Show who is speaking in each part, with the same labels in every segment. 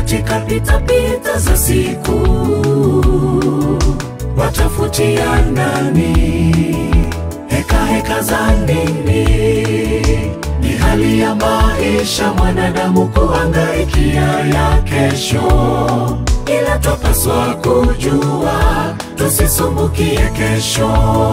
Speaker 1: katika pitapita za siku, watafutia nani heka heka za nini? Ni hali ya maisha mwanadamu kuangaikia ya kesho, ila twapaswa kujua tusisumbukie kesho.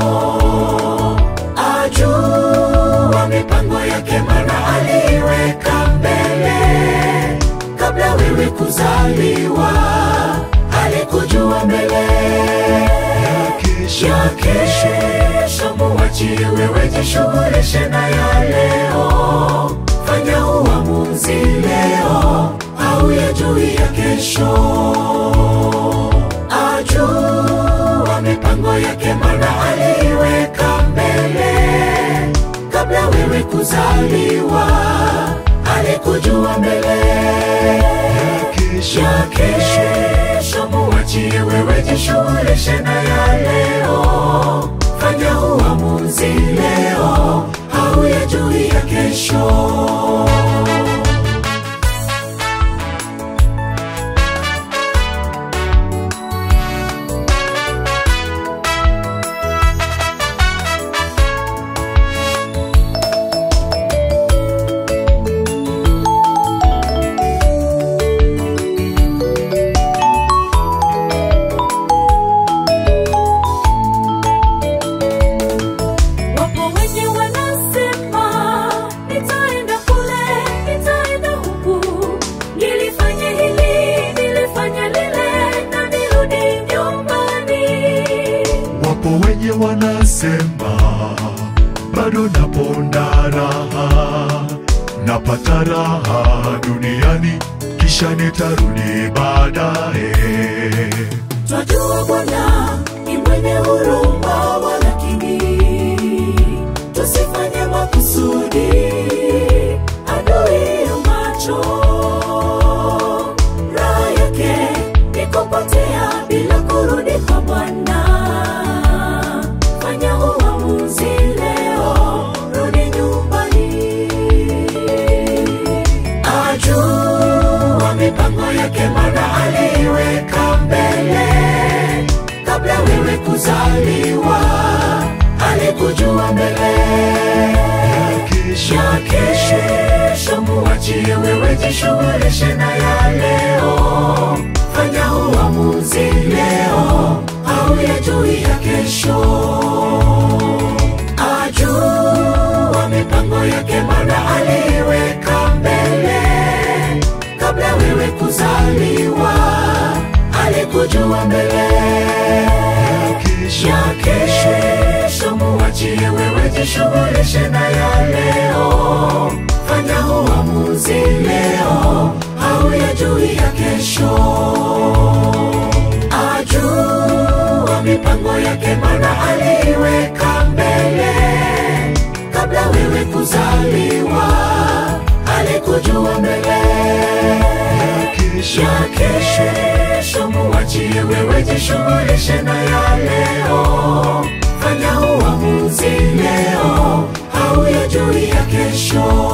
Speaker 1: Ajua mipango yake, maana aliiweka mbele kabla wewe kuzaliwa, alikujua mbele ya kesho. Muachie wewe, jishughulishe na ya leo. Fanya uamuzi leo au ya juu ya kesho. Ajua mipango yake, maana aliiweka mbele kabla wewe kuzaliwa, alikujua mbele ya kesho. Muachie wewe, jishughulishe na ya leo. Fanya uamuzi leo au ya juu ya kesho.
Speaker 2: Wapo wenye wanasema nitaenda kule, nitaenda huku, nilifanya hili, nilifanya lile, na nirudi nyumbani.
Speaker 3: Wapo wenye wanasema bado naponda raha, napata raha duniani, kisha nitarudi baadaye.
Speaker 1: Twajua Bwana ni mwenye huruma, walakini tusifanye makusudi adui ya macho. Raha yake ni kupotea bila kurudi kwa Bwana. Fanya uamuzi leo, rudi nyumbani. Ajua mipango yake, maana aliiweka mbele kabla wewe kuzaliwa, alikujua mbele ya kesho. Muachie wewe, jishughulishe na ya leo. Fanya uamuzi leo au ya juu ya kesho. Ajua mipango yake, maana aliiweka mbele kabla wewe kuzaliwa, alikujua mbele ya kesho. Muachie wewe, jishughulishe na ya leo. Fanya uamuzi leo au ya juu ya kesho. Ajua mipango yake, maana aliiweka mbele kabla wewe kuzaliwa, alikujua mbele ya kesho. Muachie wewe, jishughulishe na ya leo. Fanya uamuzi leo au ya juu ya kesho.